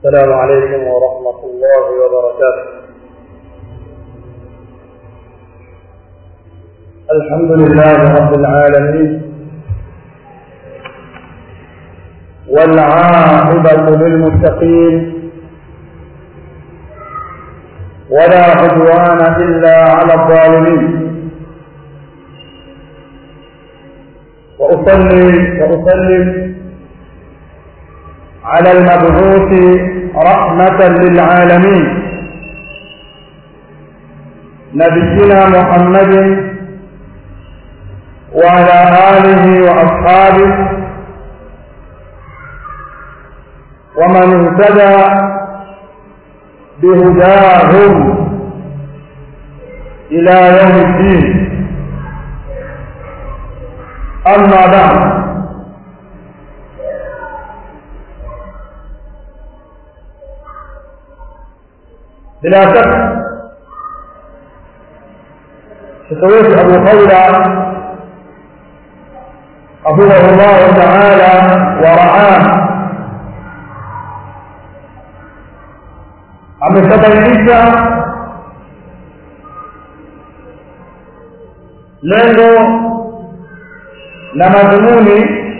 السلام عليكم ورحمة الله وبركاته الحمد لله رب العالمين والعاقبة للمتقين ولا عدوان إلا على الظالمين وأصلي وأسلم على المبعوث رحمة للعالمين نبينا محمد وعلى آله وأصحابه ومن اهتدى بهداهم إلى يوم الدين أما بعد بلا شك شكويت أبو خولة حفظه الله تعالى ورعاه ameshabainisha lengo na madhumuni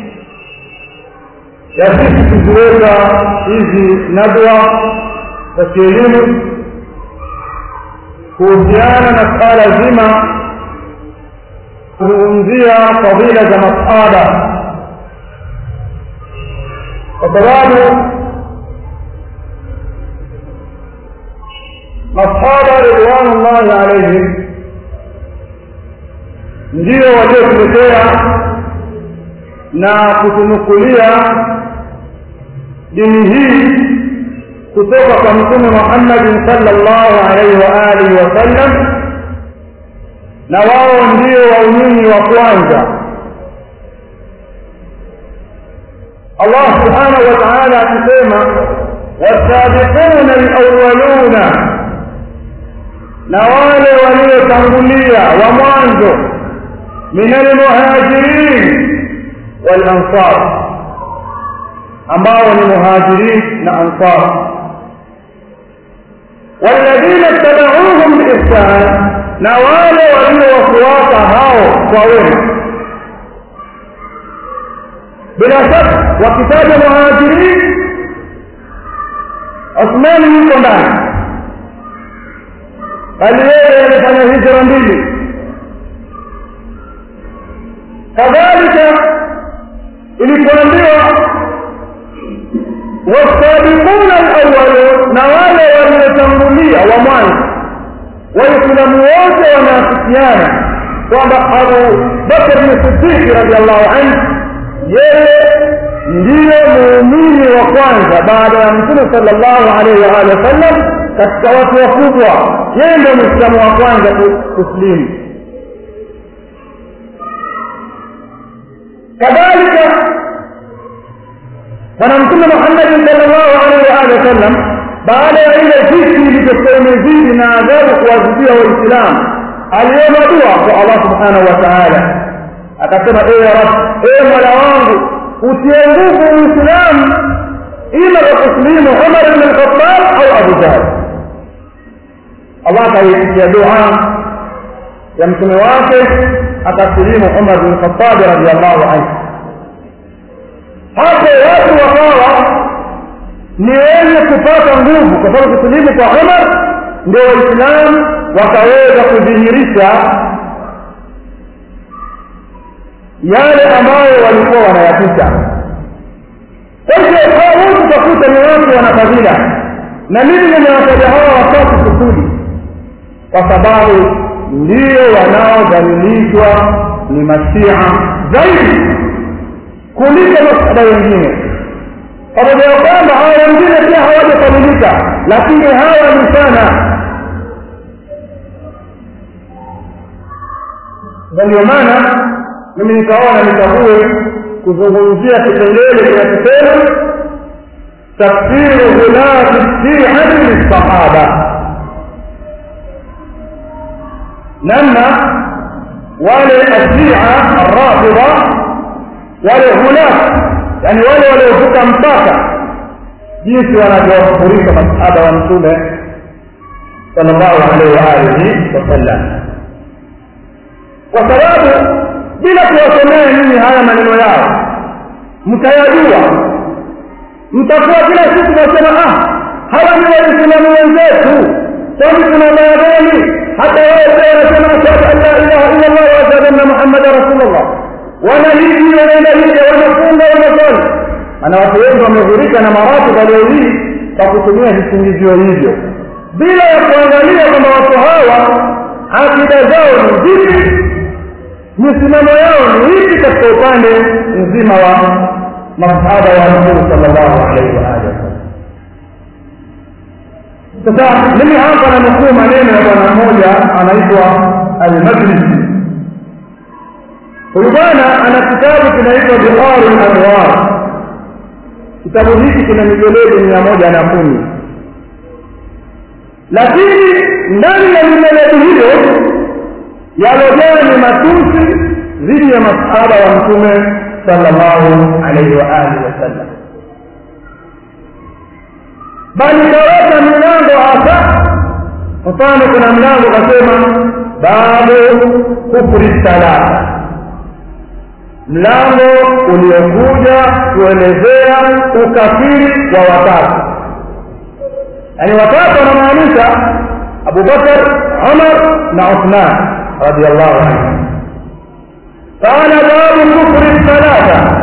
ya sisi kuziweka hizi nadwa za kielimu kuhusiana na suala zima kuzungumzia fadhila za masada kwa sababu masahaba ridwanullahi alaihim ndio waliotuletea na kutunukulia dini hii kutoka kwa mtume Muhammad sallallahu alaihi wa alihi wasallam na wao ndio waumini wa kwanza Allah subhanahu wa ta'ala akisema والسابقون الأولون na wale waliotangulia wa mwanzo min almuhajirin wal ansar ambao ni muhajirin na ansar والذين اتبعوهم بإحسان na wale waliowafuata hao kwa wema bila shaka wakitaja muhajirin Uthmani yuko ndani bali yeye alifanya hijra mbili kadhalika ilipoambiwa wasabiquna alawwalun na wale waliotangulia wa mwanzo waislamu wote wanaafikiana kwamba abu bakr bni siddiqi radiallahu anhu yeye ndiyo muumini wa kwanza baada ya mtume sallallahu alaihi wa alihi wasallam katika watu wakubwa yeye ndio mwislamu wa kwanza kuslimu kadhalika bwana mtume muhammadin sallallahu alaihi wa alihi wasallam baada ya ile viti ilivyokuwa imezidi na adhabu kuwazibia waislamu aliomba dua kwa allah subhanahu wa taala akasema ewe rab ewe mola wangu utie nguvu uislamu ima kwa kuslimu umar bn lkhatab au abu jahl allah akaiitikia dua ya mtume wake akasilimu umar bn lkhatab radiallahu anhu hapo watu wakawa ni wenye kupata nguvu kwa sababu kusilimu kwa umar ndio waislamu wakaweza kudhihirisha yale ambayo walikuwa wanayapita kwa hivyo wote utakuta ni watu wana fadhila na mimi nimewataja hawa watatu kusudi kwa sababu ndio wanaodhalilishwa ni mashia zaidi kuliko masada wengine pamoja ya kwamba hawa wengine pia hawajakamilika lakini hawa ni sana na ndio maana mimi nikaona nikague kuzungumzia kipengele kinachosema tafsiru ghulati shiati lissahaba namna wale ashia arrafida wale hulat yani wale waliovuka mpaka jinsi wanavyowakufurisha masahaba wa mtume sallallahu alaihi wa alihi wasallam kwa sababu bila kuwasomea nyinyi haya maneno yao mtayajua mtakuwa kila siku nasema ah hawa ni waislamu wenzetu kwani kuna baya gani hata wao pia wanasema ashhadu an la ilaha illa allah wa ashhadu anna muhammada rasulullah wanahiji wanaenda hija wanafunga wanasali maana watu wengi wamehurika na maratibu leo hii kwa kutumia visingizio hivyo bila ya kuangalia kwamba watu hawa akida zao ni vipi misimamo yao ni ipi katika upande mzima wa masahaba wa mtume sallallahu alaihi wa alihi wasallam sasa mimi hapa nanukuu maneno ya bwana mmoja anaitwa almajlisi huyu bwana ana kitabu kinaitwa biharu lanwar kitabu hiki kina mijeledi mia moja na kumi lakini ndani ya mijeledi hiyo yalojaa ni matusi dhidi ya masahaba wa mtume sallallahu alaihi wa alihi wasallam bali kaweka milango hasa mfano kuna mlango kasema babu kufri salata mlango uliokuja kuelezea ukafiri wa watatu yaani watatu wanamaanisha abubakar umar na uthman radiallahu anhu قال باب كفر الثلاثة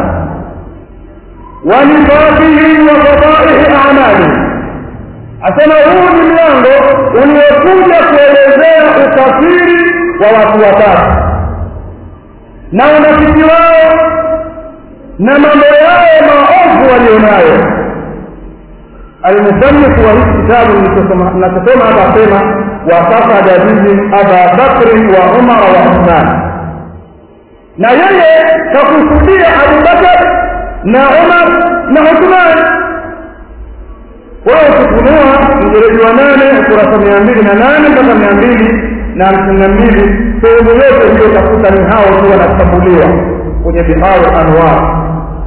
ونفاقهم وفضائح أعمالهم asema huu ni mlango uliokuja kuelezea ukafiri wa watu watatu na unafiki wao na mambo yao maovu walionayo almusanifu wa hiki kitabu nachosoma hapa asema wakafada bihim aba bakrin wa umara wa uthman na yeye kakusudia abubakar na umar na uthman wao ukifunua mjereji wa nane ukurasa mia mbili na nane mpaka mia mbili na hamsini na mbili sehemu yote hiyo utakuta ni hao tu wanatambuliwa kwenye biharu anwar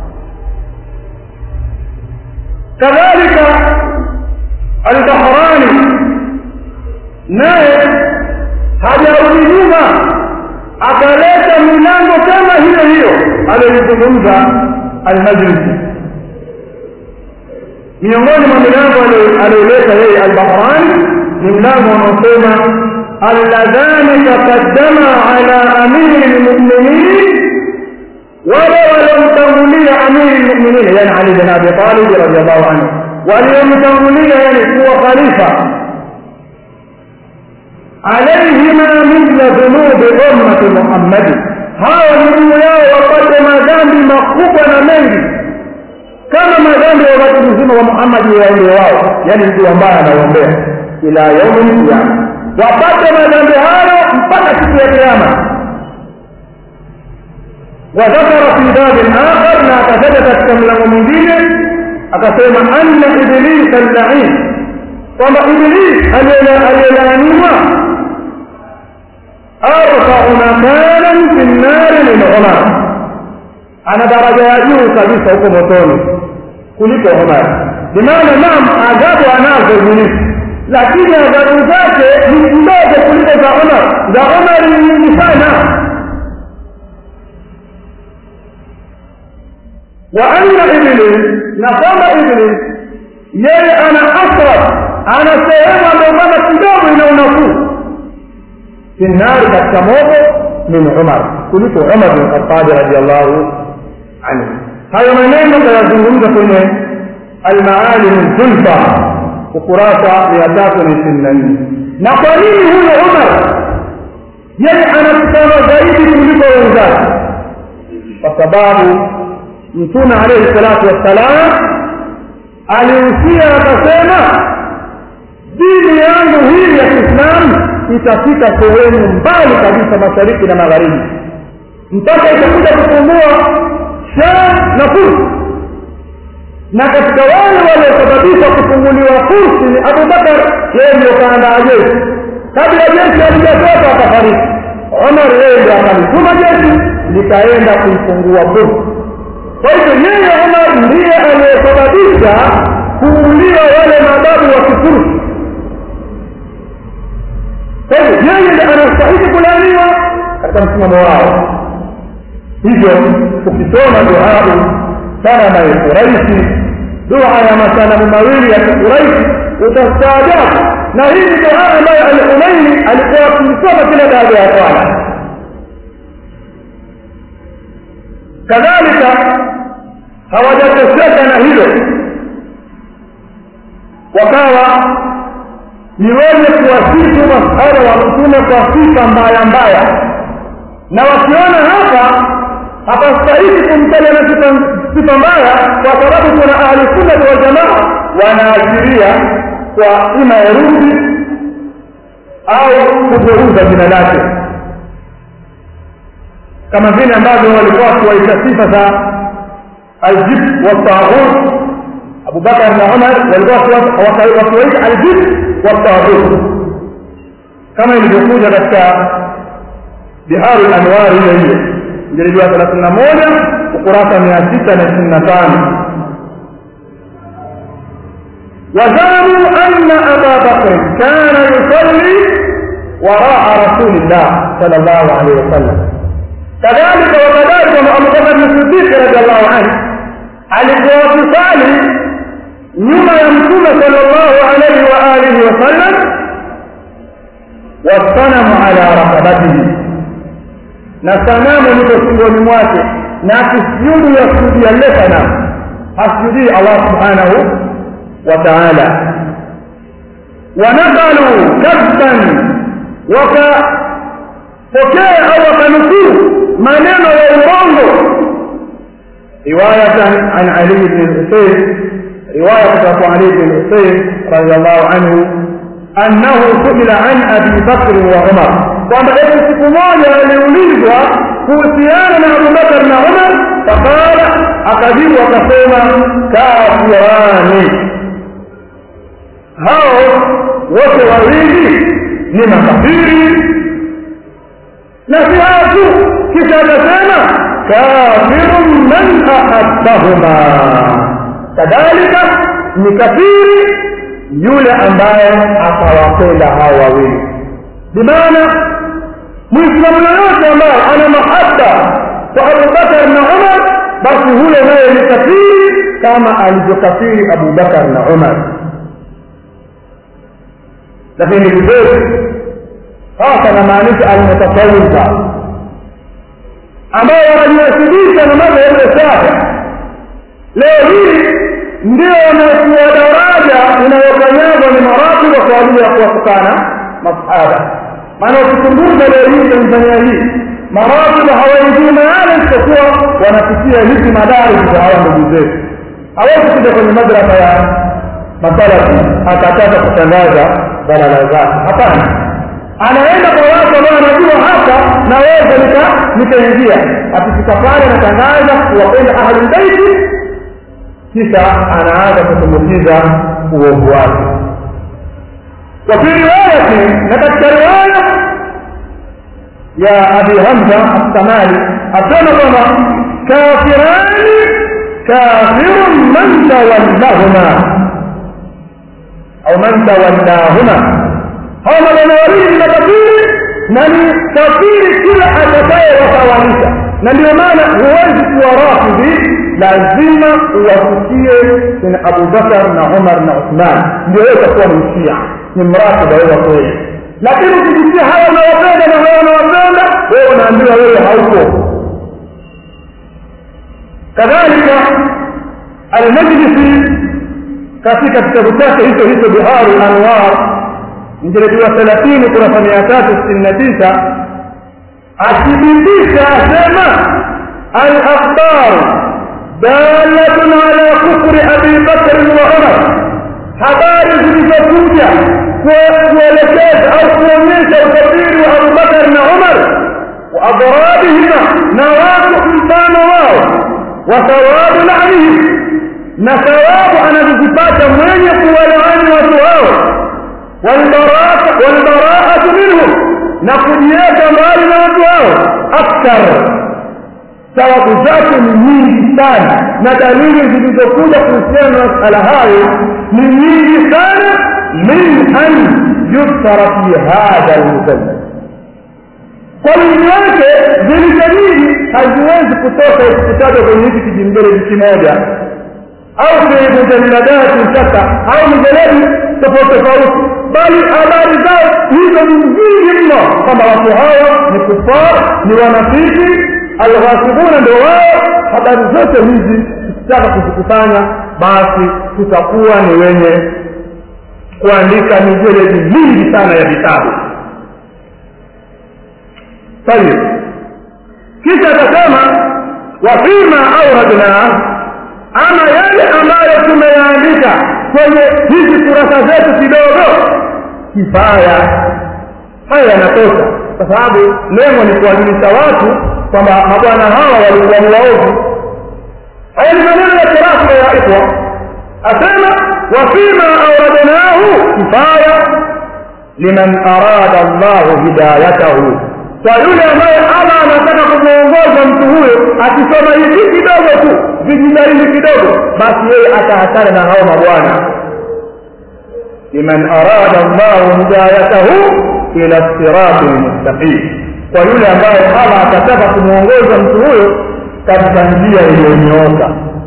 kadhalika albahrani naye hajarudi nyuma akaleta milango kama hiyo hiyo aliyoizungumza almajlisi miongoni mwa milango aliyoleta yeye albahrani ni mlango unaosema alladhani taqaddama ala amiri lmuminin wale waliomtangulia amiri lmuminin yani ali bin abi talib radiallahu anhu waliomtangulia yani kuwa khalifa alaihima mithla dhunubi ummati muhammadi hawa ni juu yao wapate madhambi makubwa na mengi kama madhambi ya watu mzima wa muhammadi waende wao yani mtu ambaye anaombea ila yaumi lqiyama wapate madhambi hayo mpaka siku ya kiama وذكر في باب آخر ما تثبت كما mwingine akasema anna iblisa al-la'in kwamba iblis aliyelaaniwa arfau makanan fi nnari min umar ana daraja ya juu kabisa huko motoni kuliko umar bimaana naam adhabu anazo ibilisi lakini adhabu zake ni kidogo kuliko za umar za umar ni nyingi sana وأن إبليس نقام إبليس yeye ana asraf ana sehemu ambayo kama kidogo ina unafuu fi nnari katika moto min umar kuliko umar bin khatabi radiallahu anhu hayo maneno tayazungumza kwenye almaalim zulfa ukurasa mia tatu na ishirini na nne na kwa nini huyo umar yeye anatukana zaidi kuliko wenzake kwa sababu mtume alaihi salatu wassalam alihusia akasema dini yangu hii ya kiislamu itafika sehemu mbali kabisa mashariki na magharibi mpaka itakuja kupungua sham na fursi na katika wale waliosababisha kufunguliwa fursi ni abubakar yeye ndio kaandaa jeshi kabla jeshi halijatoka akafariki umar yeye ndio akalituma jeshi likaenda kuifungua fursi kwa hivyo yeye umar ndiye aliyesababisha kuuliwa wale mababu wa kifursi kwa hivyo yeye ndiye anastahili kulaaniwa katika msimamo wao hivyo ukisoma duau sanama ya quraishi dua ya masanamu mawili ya kiquraishi utastaajabu na hii ni dua ambayo al-Humaini alikuwa akisoma kila baada ya swala kadhalika hawajatosheka na hilo wakawa ni wenye kuwasifu masahaba wa mtume kwa sifa mbaya mbaya na wakiona hapa hapastahili kumtaja na sifa mbaya kwa sababu kuna ahli sunna wal jamaa wanaashiria kwa ima herufi au kugeuza jina lake kama vile ambavyo walikuwa wakiwaita sifa za aljib wataghut abubakar na umar walikuwa wakiwaita aljib wataghut kama ilivyokuja katika biharu lanwari ile ile mjaribu wa thelathini na moja ukurasa mia sita na ishirini na tano وزعموا أن أبا بكر كان يصلي وراء رسول الله صلى الله عليه وسلم كذلك وكذلك أبو بكر الصديق رضي الله عنه alikuwa kusali nyuma ya mtume sallallahu alaihi wa alihi wasallam wasanamu ala rakabatihi na sanamu liko shingoni mwake na akisujudu yasujudia lile sanamu hasujudii allah subhanahu wa taala wanakalu kadban wakapokea au wakanukuu maneno ya urongo رواية عن علي بن الحسين رواية عن علي بن الحسين رضي الله عنه أنه سئل عن أبي بكر وعمر kwamba eti siku moja aliulizwa kuhusiana na abubakar na umar faqala akajibu akasema kafirani hao wote wawili ni makafiri na si hao tu kisha akasema kafirun man ahabbahuma kadhalika ni kafiri yule ambaye atawapenda hao wawili bimaana muislamu yoyote ambaye ana mahaba kwa abubakar na umar basi huyo naye ni kafiri kama alivyokafiri abubakar na umar lakini vizuri hasa namaanisha almutasawifa ambao wanajinasibisha na madhehebu ya Shafii leo hii ndio wanakuwa daraja inayokanyagwa ni maratiba kwa ajili ya kuwatukana masahaba maana ukichunguza leo hii Tanzania hii maratiba hawaingii maana isipokuwa wanapitia hizi madari za hawa ndugu zetu hawezi kuja kwenye madrasa ya masalafi akataka kutangaza dalala zake hapana anaenda kwa watu ambao anajua hapa naweza nika nikaingia akifika pale anatangaza kuwapenda ahlulbeiti kisha anaanza kutumbukiza uovu wake وفي رواية نتذكر رواية يا أبي همزة السمالي أسلم كما كافران كافر من تولاهما أو من تولاهما hao maneno wawili ni makafiri na ni kafiri kila atakaye watawanisha na ndio maana huwezi kuwa rafidhi lazima uwafikie kina abubakar na umar na uthman ndio wewe utakuwa ni mshia ni mratiba wewe wa kweli lakini ukijisikia hawa unawapenda na hawa unawapenda wewe unaambiwa wewe hauko kadhalika almajlisi katika kitabu chake hicho hicho biharu anwar mjeledi wa thelathini kurasa mia tatu sitini na tisa athibitisha asema alakhbar dalatun ala kufri abi bakrin wa umar habari zilizokuja kuelekeza au kuonyesha ukafiri wa abubakar na umar wa adradihima na watu mfano wao wa thawabu lanihim na thawabu anazozipata mwenye kuwalaani watu hao والبراءة والبراءة منهم نقضيك مال وجواه أكثر sababu zake ni nyingi sana na dalili zilizokuja kuhusiana na masala hayo ni nyingi sana min an yuktara fi hadha lmusallal kwa wingi wake zilizo nyingi haziwezi kutoka kutajwa kwenye hiki kijimbele kimoja au fi mujalladati shaka au mijeledi tofauti tofauti bali habari zao hizo ni nyingi mno kwamba watu hawa ni kufar ni wanafiki alghasibuna ndio wao habari zote hizi tukitaka kuzikusanya basi tutakuwa ni wenye kuandika mijeledi mingi sana ya vitabu tayib kisha akasema wafima auradna ama yale ambayo tumeyaandika kwenye hizi kurasa zetu kidogo kifaya haya yanatosha kwa sababu lengo ni kuwajulisha watu kwamba mabwana hawa walikuwa ni waovu haya ni maneno ya kirasmi ya ikhwa asema wafima auradnahu kifaya liman arada llahu hidayatahu kwa yule ambaye allah anataka kumwongoza mtu huyo akisoma hivi kidogo tu vijidalili kidogo basi yeye atahatana na hao mabwana liman arada llahu hidayatahu ila sirati lmustaqim kwa yule ambaye allah atataka kumwongoza mtu huyo katika njia iliyonyooka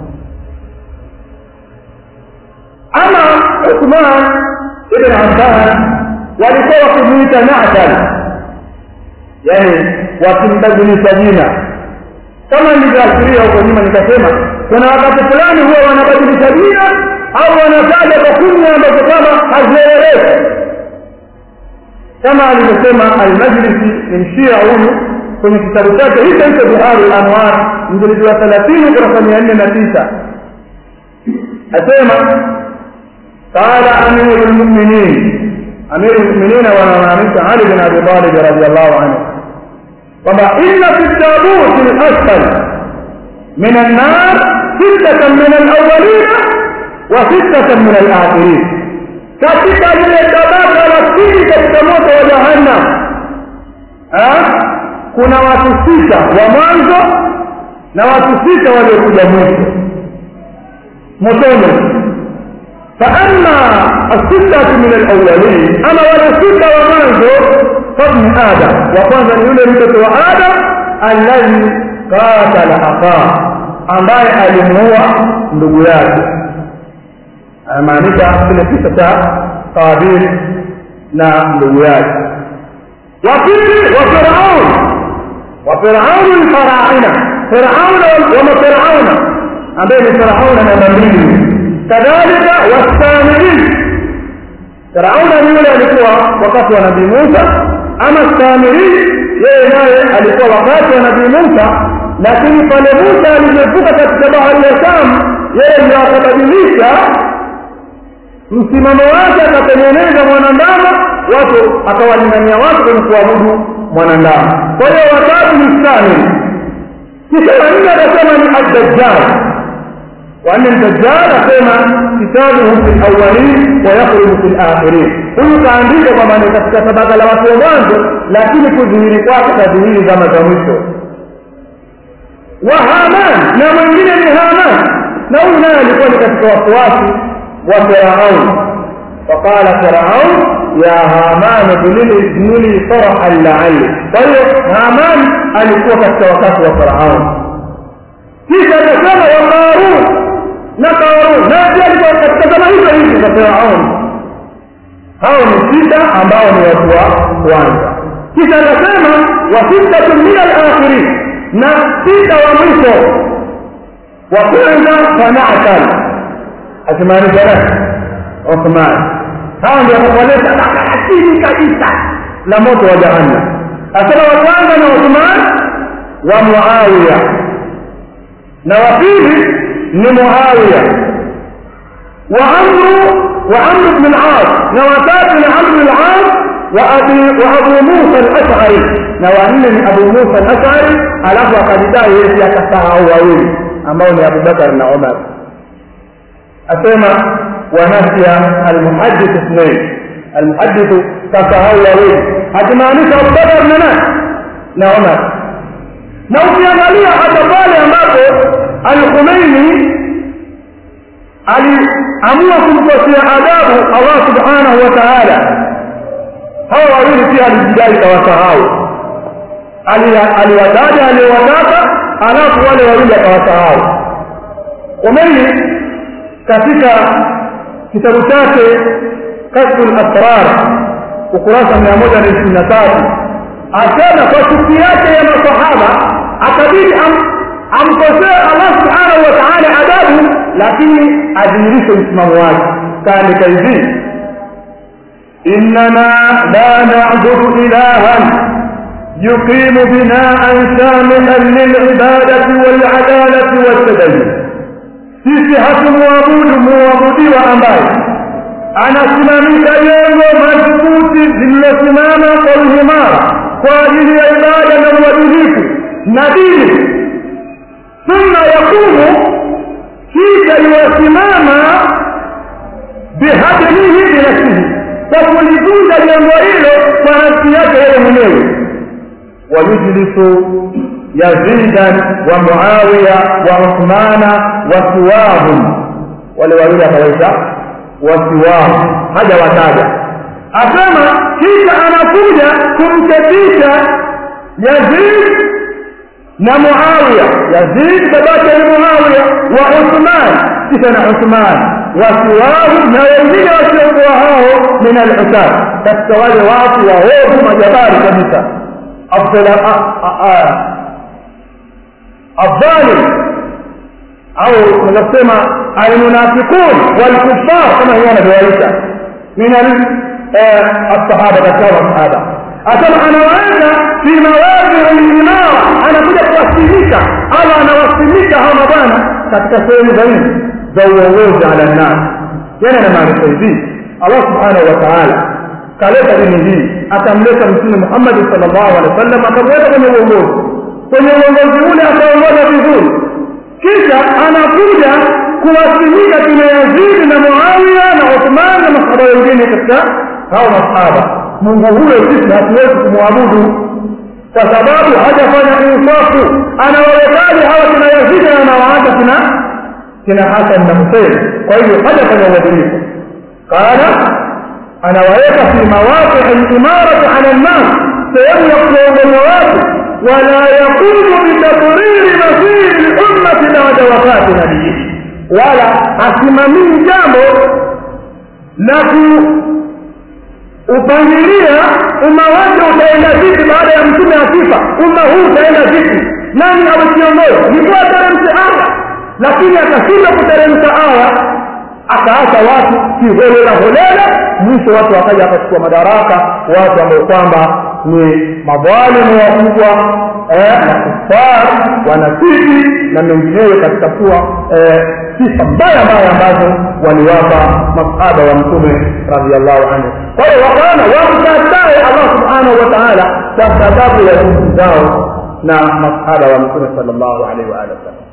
ama uthman ibn affan walikuwa wakimuita natal yani wakimbadilisha jina kama nilivyoashiria huko nyuma nikasema kuna wakati fulani huwa wanabadilisha jina au wanataja kwa kunya ambazo kama hazieleweki kama alivyosema almajlisi ni mshia huyu kwenye kitabu chake hicho hicho bihari lanwar mjilidi wa thelathini kurasa mia nne na tisa asema qala amiru lmuminin amiru lmuminina wanamaanisha ali bin abi talib radiallahu anhu kwamba inna fi tabuti lasfal min annar sittatan min alawalina wa sittatan min alakhirin katika lile tabaka la pili katika moto wa jahannam kuna watu sita wa mwanzo na watu sita waliokuja mwisho motoni فأما الستة من الأولين أما ولا ستة ومنزو فابن آدم وقال يولي متة وآدم الذي قاتل أخاه ambaye alimuua ndugu yake anamaanisha kile kisa cha qabil na ndugu yake wa pili wa firaun wa firaun lfaraina firauna wama firauna ambaye ni firauna namba mbili kadhalika wasamiri firauna ni yule alikuwa wakati wa nabii musa ama samiri yeye naye alikuwa wakati wa nabii musa lakini pale musa alivyovuka katika bahari ya sham yeye ndio akabadilisha msimamo wake akatengeneza mwanandama watu akawalingania watu kwenye kuabudu mwanandama kwa hiyo watatu ni samiri kisha wanne akasema ni addajjal وأن الدجال أسمى كتابه في الأولين ويخرج في الآخرين huyu kaandika kwamba ni katika tabaka la watu wa mwanzo lakini kudhihiri kwake tadhihiri zama za mwisho wa haman na mwingine ni haman na huyu naye alikuwa ni katika wafuasi wa firaun faqala firaun ya haman ibni li sarahan laali kwa hiyo haman alikuwa katika wakati wa firaun kisha akasema wa qarun na Qarun na pia alikuwa katika zama hizo hizo za Firaun. Hao ni sita ambao ni watu wa kwanza. Kisha akasema wa sittatu min al-akhirin, na sita wa mwisho. Wa kwanza fanaatal, akimaanisha nani? Uthman. Hao ndio wakaleta asili kabisa la moto wa jahannam. Asema wa kwanza na Uthman wa Muawiya na wa pili ni Muawiya wa Amru wa Amr ibn al-As na watatu ni Amr ibn al-As wa Abi wa Abu Musa al-Ash'ari na wanne ni Abu Musa al-Ash'ari alafu akadai yeye akasahau wawili ambao ni Abu Bakar na Umar asema wanafia al-muhaddith ithnain al-muhaddith kasahau wawili hakimaanisha Abu Bakar na nani na Umar na ukiangalia hata pale ambapo al-Khomeini aliamua kumkosea adabu Allah subhanahu wa ta'ala hawa wawili pia alijidai kawasahau aliwataja aliowataka alafu wale wawili akawasahau Khomeini katika kitabu chake kashfu al-asrar ukurasa mia moja na ishirini na tatu asema kwa chuki yake ya masahaba akabidi amkosea Allah subhanahu wa ta'ala adabu lakini adhihirishe msimamo wake kaandika hivi إننا لا نعبد إلها يقيم بناء شاملا للعبادة والعدالة والتدين sisi hatumwabudu muabudiwa ambaye anasimamisha jengo madhubuti lililosimama kwa uimara kwa ajili ya ibada na uadilifu na dini thumma yakumu kisha iwasimama bihadmihi binafsihi kwa kulivunja jengo hilo kwa nafsi yake yeye mwenyewe wayujlisu yazidan wa muawiya wa uthmana wasiwahum wale wawili akawaita wasiwahu haja wataja asema kisha anakuja kumketisha yazid na muawiya yazid babake ni muawiya wa uthman kisha na uthman wasiwahu na wengine wasiokuwa hao min alhusad katika wale watu waovu majabari kabisa الظالم au tunasema almunafiqun walkuffar kama hiyo anavyowaita min alsahaba katika masahaba asema anawaweka fi mawadhi limara anakuja kuwasilisha au anawasilisha hawa mabwana katika sehemu za nini za uongozi ala nnas yani anamaanisha hivi allah subhanahu wa taala kaleta dini hii akamleta mtume muhammadi sallallahu alaihi wasallam akamweka kwenye uongozi kwenye uongozi ule akaongoza vizuri kisha anakuja kuwasimika kina yazidi na muawiya na uthman na masahaba wengine katika hao masahaba mungu huyo sisi hatuwezi kumwabudu kwa sababu hajafanya insafu anawawekaji hawa kina yazidi na anawaacha kina kina hasan na husein kwa hivyo hajafanya uadilifu qala anawaweka fi mawaqii limarati ala nnas sehemu ya kuongoza watu ولا يقوم بتقرير مصير الأمة بعد وفاة نبيه ولا asimamii jambo la kuupangilia umma wake utaenda vipi baada ya mtume akifa umma huu utaenda vipi nani awe kiongozi nikuwa ateremshe aya lakini akashindwa kuteremsha aya akaacha watu kiholela holela mwisho watu wakaja akachukua madaraka watu ambao kwamba ni madhalimu wakubwa na kufar wanafiki na mengineyo katika kuwa sifa mbaya mbaya ambazo waliwapa masahaba wa mtume radiallahu anhu kwa hiyo wakaona wamkatae allah subhanahu wa taala kwa sababu ya jinsi zao na masahaba wa mtume sal llahu alaihi waalihi wasallam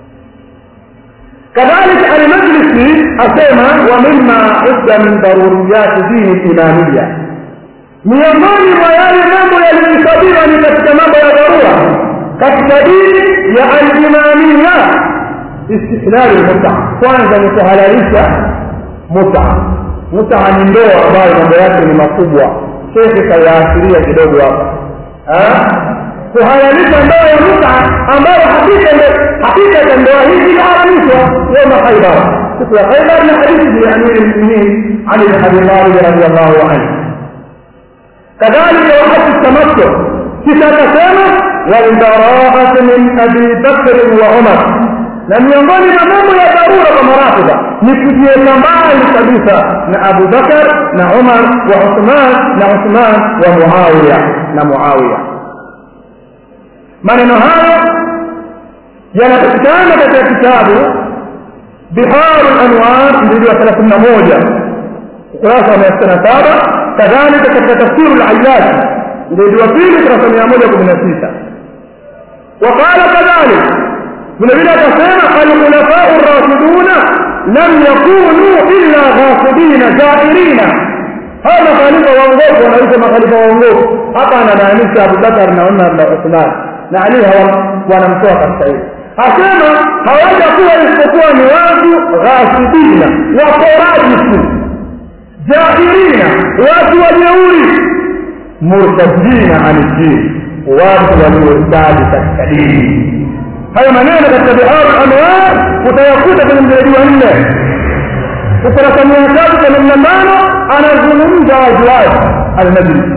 كذلك المجلس أسمى ومما عد من ضروريات دين الإمامية miongoni mwa yale mambo yaliyohesabiwa ni katika mambo ya dharura katika dini ya alimamia istihlali lmuta kwanza ni kuhalalisha muta muta ni ndoa ambayo mambo yake ni makubwa shekhe kayaasiria kidogo hapa kuhalalisha ndoa ya muta ambayo hakika ya ndoa hii iliharamishwa yoma khaibar siku ya khaibar na hadithi ya amiri lmuminin ali bin abi talib radiallahu anhu كذلك وحد التمتع كتابتنا والبراءة من أبي بكر وعمر لم ينظر أمام يا ضرورة مرافضة نكتية mbali kabisa na Abu Bakar na Umar wa Uthman na Uthman wa Muawiya na Muawiya. Maneno haya yanapatikana katika kitabu Biharu al-Anwar mjilid wa 31 ukurasa wa 167 كذلك katika tafsiru al-Ayyad ndio wa pili kurasa 116 وقال كذلك vile vile akasema al-khulafa ar-rashidun lam yakunu illa ghasibina jairina hawa makhalifa waongofu wanaitwa makhalifa waongofu hapa anamaanisha Abu Bakar na Umar na Uthman na ali wanamtoa katika hili asema hawajakuwa isipokuwa ni watu ghasibina waporaji tu jahilina watu wajeuri murtadina ani dini watu waliostadi katika dini hayo maneno katika biharu anwar utayakuta kwenye mjeledi wa nne ukurasa mia tatu themanini na tano anazungumza waziwazi alnabii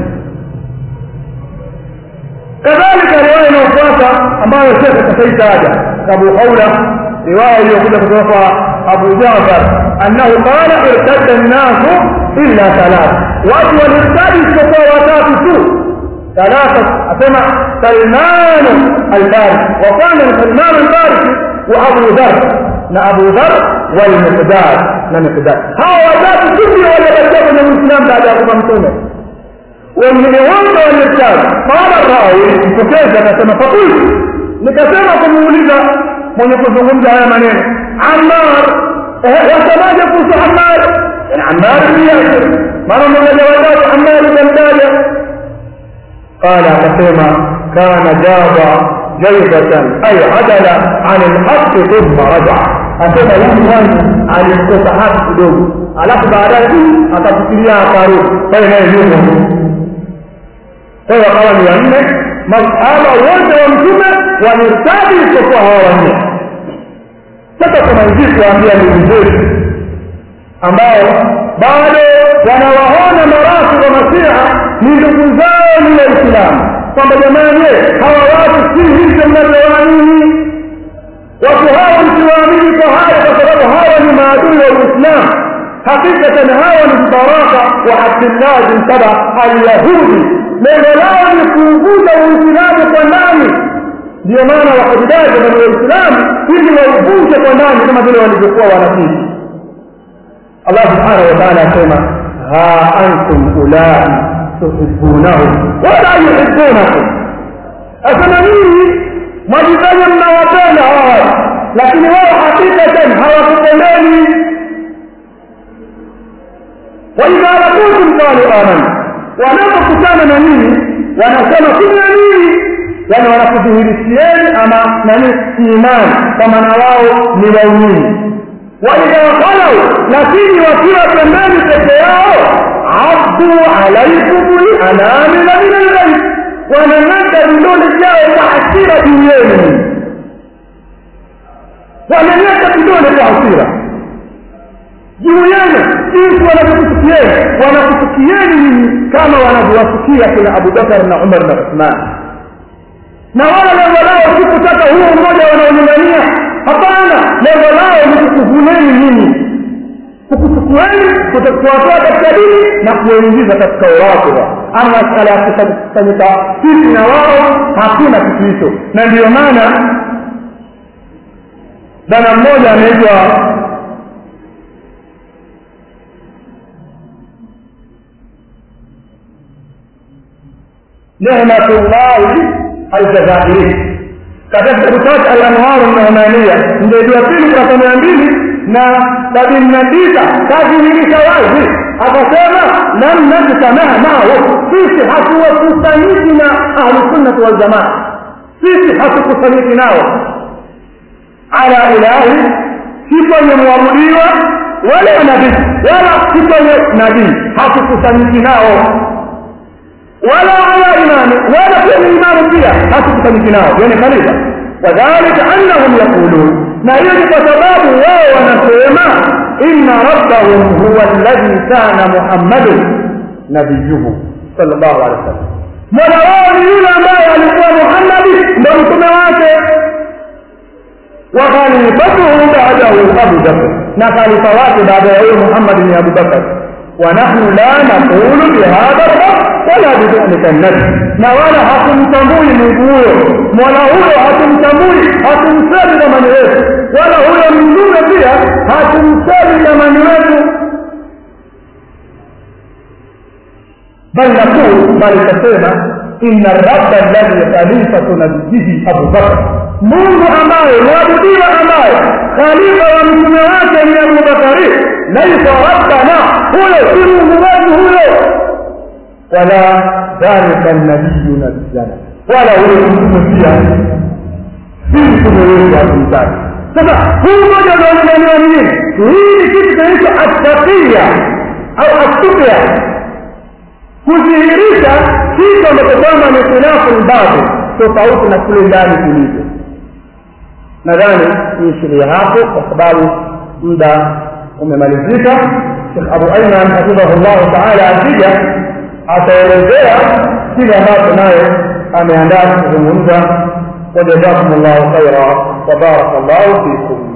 kadhalika riwaya inayofuata ambayo shekhe kashaitaja abu haula riwaya iliyokuja kutoka kwa abu jafar annahu qala irtadda nnasu illa thalatha watu walirtadi isipokuwa watatu tu ثلاثة أسمع سلمان الفارسي وكان سلمان الفارسي وأبو ذر نا أبو ذر والمقداد نا مقداد هاو watatu sisi waliobakia kwenye Uislamu baada ya kuwa mtume wengine wote walirtadi qala rawi mpokezi akasema fakultu nikasema kumuuliza mwenye kuzungumza haya maneno Ammar wasemaje kuhusu Ammar Ammar bin Yasir mara mmoja watatu Ammar ikamtaja قال akasema kana jaba jaibatan ay adala an alhaq thumma raja asema huyu mwanzo alikosa haki kidogo alafu baadaye akafikiria akarudi pale naye yumo kwa hiyo akawa ni wanne masahaba wote wa mtume wamirtadi isipokuwa hawa wanne sasa tunazidi kuambia ndugu zetu ambao bado wanawaona marafi wa masiha ni ndugu zao ni waislamu kwamba jamani hawa watu si hivyo mnavyowaamini watu hawa msiwaamini kwa haya kwa sababu hawa ni maadui wa uislamu hakikatan hawa ni vibaraka wa abdillah bin saba alyahudi lengo lao ni kuuguza uislamu kwa ndani ndio maana wakajidaja bani waislamu ili wauvunje kwa ndani kama vile walivyokuwa wanafiki allah subhanahu wa taala asema ha antum ulai tuhibbunahum wala yuhibbunakum asema nyinyi mwajifanya mnawapenda hawa lakini wao hakikatan hawakupendeni waidha lakutum qalu amanna wanapokutana na nyinyi wanasema tumeamini yani wanakudhihirishieni ama nani imani kwa maana wao ni waumini waidha khalau lakini wakiwa pembeni peke yao abdu alaikum lanamila min alghayb wanang'ata vidole vyao kwa hasira juu yenu wanang'ata vidole kwa hasira juu yenu jinsi wanavyokuchukieni wanakuchukieni nyinyi kama wanavyowasikia kina abubakar na umar na uthman na wala lengo lao si kutaka huo mmoja wanaonyang'ania hapana lengo lao ni kukuvuneni nyinyi kukuchukueni kuwatoa katika dini na kuwaingiza katika urafidha ama masala ya kukusanyika sisi na wao hakuna kitu hicho na ndiyo maana dana mmoja anaitwa nehmatullahi aljazairi katika kitabu chake alanwaru nuhmania mjedi wa pili kurasa mia mbili na sabini na tisa kadhihirisha wazi akasema lam najtamaha nao sisi hatuwakusanyiki na ahlusunnati waljamaa sisi hatukusanyiki nao ala ilahi si kwenye mwabudiwa wala nabii wala si kwenye nabii hatukusanyiki nao wala ala imani wala kwenye imani pia hatukusanyiki nao yani khalifa wadhalika annahum yaqulun na hiyo ni kwa sababu wao wanasema inna rabbahum huwa alladhi kana muhammadun nabiyuhu sallallahu alaihi wasallam mola wao ni yule ambaye alikuwa muhammadi ndo mtume wake wa khalifatuhu ba'dahu abu bakr na khalifa wake baada ya huyo muhammadi ni abu bakr ونحن لا نقول بهذا الرب ولا بذلك النبي na wala hatumtambui mungu huyo mola huyo hatumtambui hatumsemi thamani wetu wala huyo mtume pia hatumsemi thamani wetu bal naqul bali tasema inna rabba alladhi khalifatu nabiyihi abubakar mungu ambaye mwabudiwa ambaye khalifa wa mtume wake ni abubakari laisa rabbana huyo si mungu wetu huyo wala dhalika nabiyu nabiyyana wala ule mtume pia si mtume wetu hatumtaki sasa huu moja ndio maeneo mengine hii ni kitu kinaitwa attaqiya au attuqya kudhihirisha kitu ambacho kwamba ni khilafu lbatil tofauti na kule ndani kulivyo nadhani niishiria hapo kwa sababu muda umemalizika shekh abu aiman hafidhahu llahu taala akija ataelezea kile ambacho naye ameandaa kuzungumza wajazakum llahu khaira wabaraka llahu fikum